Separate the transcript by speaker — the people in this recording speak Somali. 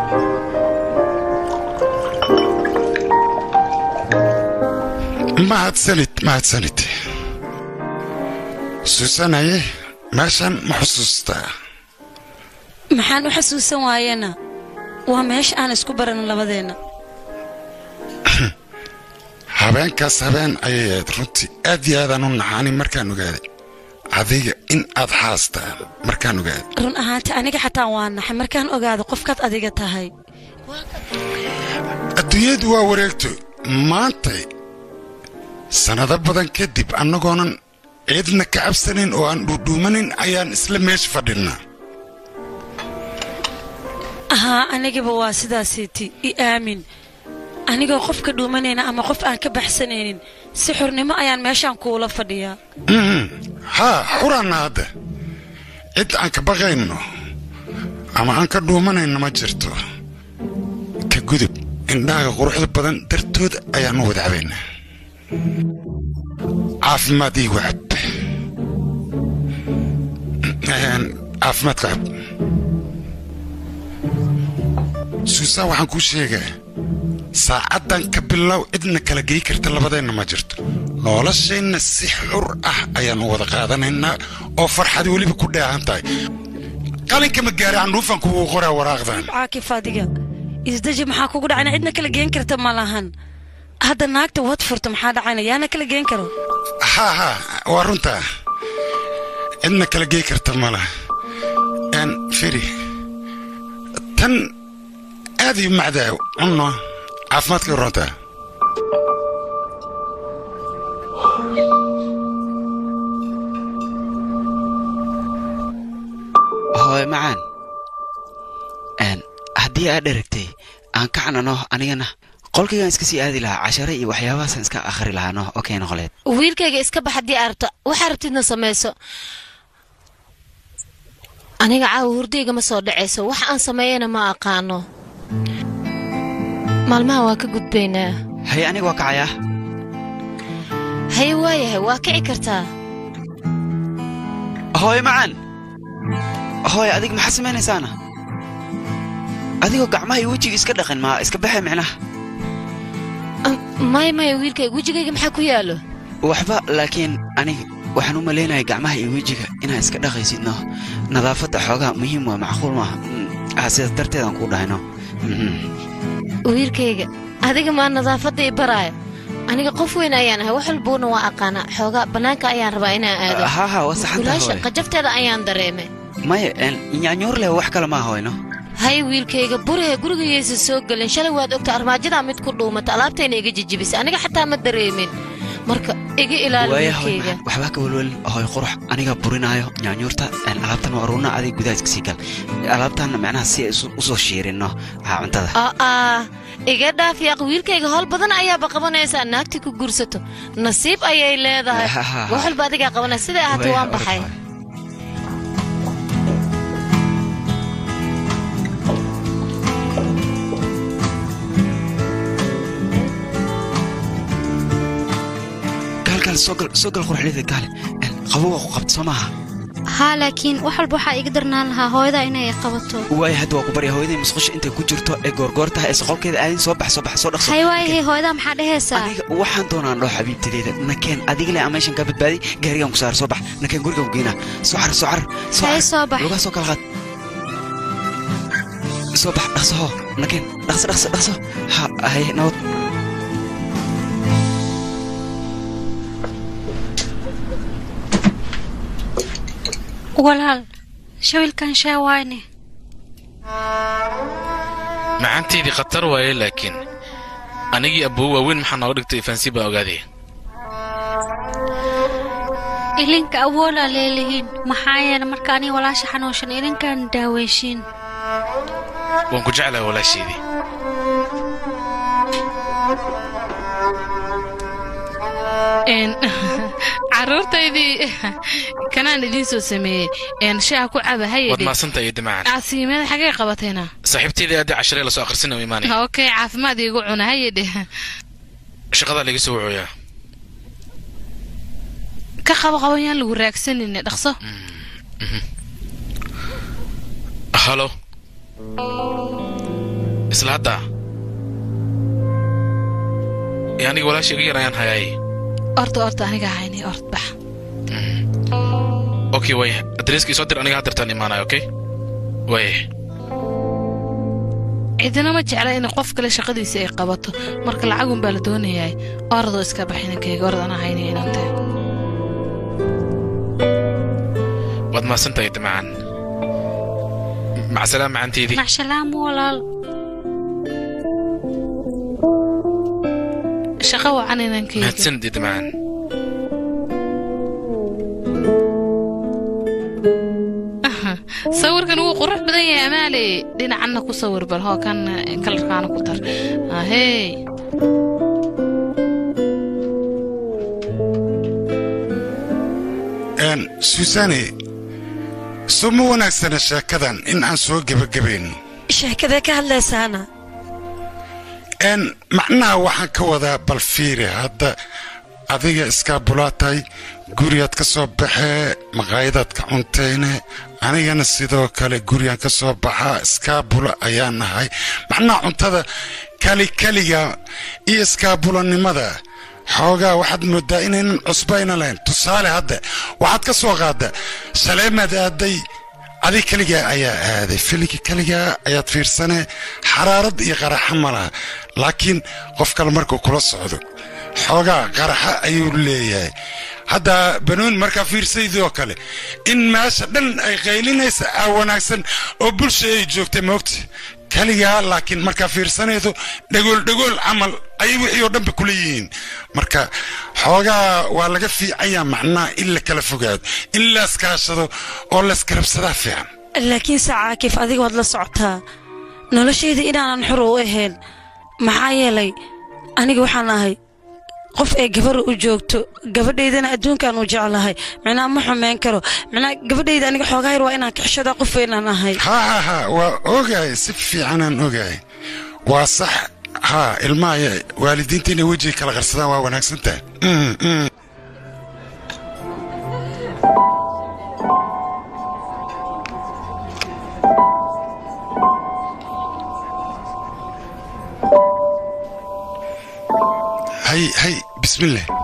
Speaker 1: mahadsanid mahadsanid suusanaye meeshan ma xusuustaa
Speaker 2: maxaan u xasuusan waayena waa meesha aan isku baran labadeenna
Speaker 1: habeenkaas habeen ayay ahayd runtii aad iyo aadaan u naxaani markaan ogaaday adiga in aad haastaa markaan ogaaday
Speaker 2: run ahaanti aniga xataa waa naxay markaan ogaado qofkaad adiga tahay
Speaker 1: adduunyadu waa wareegto maantay sannado badan kadib annagoonan ciidna ka cabsanayn oo aan dhuudhuumanin ayaan isla meesha fadhinnaa
Speaker 2: ahaa anigaba waa sidaasiiti i aamin anigoo qofka dhuumanayna ama qof aan ka baxsanaynin si xurnimo ayaan meeshaan kuula fadhiyaa
Speaker 1: haa xuraanna hadda cid aan ka baqayno ama aan ka dhuumanayno ma jirto ka gudub indhahaga quruxda badan dartood ayaannu wada cabaynaa caafimaad ii wacab caafimaadka cab suusaa waxaan kuu sheegaa saacaddan ka bilow cidna kala gey karta labadeenna ma jirto nolosheenna si xur ah ayaannu wada qaadanaynaa oo farxad weliba ku dheehan tahay qalinka ma gaari candhuufan kugu qoraa waraaqdan
Speaker 2: caakif adiga isdeji maxaa kugu dhacayna cidna kala geen karta ma lahan hadda naagta wad furta maxaa dhacayna yaana kala geen karo
Speaker 1: haa haa waa runtaa cidna kala gey karta ma laha n firi tan aad ii macdaa cunno caafimaadkay runtaa
Speaker 3: hooy macaan haddii aad dheragtay aan ka canano anigana qolkaygaan iska sii aadi lahaa cashare iyo waxyaabahaasaan iska akhri lahaa no okey noqoleed
Speaker 4: wiilkayga iska bax haddii aad rabto waxaa rabtidna samayso aniga caawa hurdayga ma soo dhacayso wax aan sameeyana ma aqaano maalmaha waa ka gudbaynaa
Speaker 3: haye aniga waa kacayaa
Speaker 4: haye waayahay waa kici kartaa
Speaker 3: hooy macaan hooy adig maxaa samaynaysaana adigoo gacmaha iyo wejiga iska dhaqan maa iska baxay micnaha
Speaker 4: maya maya wiilkayga wejigayga maxaa ku yaallo
Speaker 3: waxba laakiin aniga waxaan u malaynaya gacmaha iyo wejiga inaad iska dhaqaysidno nadaafadda xoogaa muhiim waa macquul maaha ah sidaas darteedaan kuu dhahayno
Speaker 4: wiilkayga adiga maa nadaafadda i baraayo aniga qof weyn ayaan ahay wax walbuuna waa aqaanaa xoogaa bannaanka ayaan rabaa inaan aado
Speaker 3: ha ha waa saxanta
Speaker 4: gulaasha
Speaker 3: hooy
Speaker 4: qajafteeda ayaan dareemay
Speaker 3: maya nyaanyuur leh wax kale maa hooyno
Speaker 4: hay wiilkayga burahe gurigayaysa soo gelin shalay waad ogta armaajadaa mid ku dhuumata alaabtayna iga jijibisay aniga xataa ma dareemin marka iga ilaali
Speaker 3: waaya hooy
Speaker 4: wiilkayga
Speaker 3: macaan waxbaa ka welwelin hooy qurux aniga burinaayo nyaanyuurta alaabtan waa aruurna adiga gudaha iska sii gal alaabtaanna macnaha si ay isu- usoo shiirinno ha cuntada
Speaker 4: aa iga dhaaf yaaq wiilkayga howl badan ayaaba qabanaysaa naagtii ku guursato nasiib ayay leedahay
Speaker 3: Ha, ha, ha.
Speaker 4: wax walba adigaa qabanaya siday ahaatay
Speaker 3: Waaya,
Speaker 4: waan
Speaker 3: orod
Speaker 4: baxay
Speaker 3: hooy. gaal gaal soo gal soo gal qurxlida gaale qabowa ku qabta soo maaha
Speaker 5: haa laakiin wax walba waxaa iga darnaan lahaa hooyada inay qabato
Speaker 3: waaya hadda waa ku barya hooyaday musqusha intay ku jirto ee goorgoor tahay ee soqolkeeda aadin soo bax soo bax soo dhaqso
Speaker 5: hay waayahay hooyada maxaa dhehaysaa
Speaker 3: adiga waxaan doonaan dhoo xabiibtadeyda nakeen adiga le ameeshan kaa badbaadi gaarigaan ku saar soo bax nakeen gurigaan ku geynaa soo car soo car soo
Speaker 5: Hay,
Speaker 3: car.
Speaker 5: soo bax.
Speaker 3: lugaa soo kala qaad soo bax dhaqso hoo nakeen dhaqso dhaqso dhaqso ha hay nabad
Speaker 5: walaal shawilkan shee waayne
Speaker 6: macaanteydii khatar waaye laakiin anigii abbow waaweyn maxaa nooga dhigtay faansi baa ogaadaya
Speaker 5: ilinka awoolaa leelihiin maxaa yeele marka aniga walaasha xanuunsan ilinkaan daaweyshiin
Speaker 6: waan ku jeclahay walaasheedii
Speaker 7: Een, carruurtaydii kanaan idiin soo sameeyey een, shaaha ku caba
Speaker 6: waad
Speaker 7: hayedhi
Speaker 6: maadsantahay iyo dimacaan
Speaker 7: casiimada xagee qabatayna
Speaker 6: saaxiibteydii aadii casharee lasoo akhrisin u imaanaya
Speaker 7: okay caafimaad iigu cuna hayedhi
Speaker 6: shaqadaa laga soo wacooyaa
Speaker 7: ka qabo qaban yaan lagu raagsanine dhaqso
Speaker 6: halo isla hadda ee aniga walaasha iga yar ayaan hayaaye
Speaker 7: orta orta aniga hayni ort bax
Speaker 6: okay way adreeska isoo dir aniga haddirtaan imaanaya okay way
Speaker 7: cidina ma jecla in qof kale shaqadiisa ay qabato marka lacagun baa la doonayaa oradoo iska bax inankayga orad anaa hayni inante
Speaker 6: waad mahadsantahay damacaan macsalaam macanteedii
Speaker 5: macshalaam walaal
Speaker 7: shaqo wacan inankayga
Speaker 6: mahadsanid damacaan
Speaker 7: sawirkan wuu qurux badan yahay amaale dhinacanna ku sawir bal hoo kan kalarkaana ku dar ahey
Speaker 1: Een, suusaane soo ma wanaagsana sheekadan in aan soo gebagabayno
Speaker 2: sheekadee ka hadlaysaana
Speaker 1: n macnaha waxaan ka wadaa bal fiiri hadda adiga iskaabulaa tahay gurigaad ka soo baxee maqaayadaad ka cuntayne anigana sidoo kale gurigaan ka soo baxaa iskaabula ayaa nahay macnaha cuntada kali keliga iyo iskaabulanimada xoogaa waxaad moodaa inaynan cusbayna lahayn tusaale hadda waxaad ka soo qaadda saleemaad aaday adig keligaa ayaa aaday filigi keligaa ayaad fiirsane xaraarad iyo qaraxa ma laha laakiin qof kale markuu kula socdo xoogaa qaraxa ayuu leeyahay hadda banooni markaa fiirsaydoo kale in meesha dhan ay qaylinaysa aa wanaagsan oo bulsha ay joogtay moogta keligaa laakiin markaa fiirsanaydo dhagool dhagool camal ayay wixii oo dhanba kula yihiin marka xoogaa waa laga fiicanya macnaha in la kala fogaado in laiskaashado oo laiskarabsadaa fiican
Speaker 2: laakiin se caakif adiga waad la socotaa noloshayda inaanan xor u ahayn maxaa yeelay aniga waxaan ahay qof ay gabara u joogto gabadhaydana adduunkaan u jeclahay micnaha ma xumeyn karo micnaha gabadhayda aniga xoogaa yar waa inaan kaxshadaa qof weynaan ahay
Speaker 1: haa haa haa waa ogahay si fiicanaan ogahay waa sax haa ilmaha waalidiinta inay wejiga kala qarsadaan waa wanaagsan tahay Mm, mm. hay hay bismillah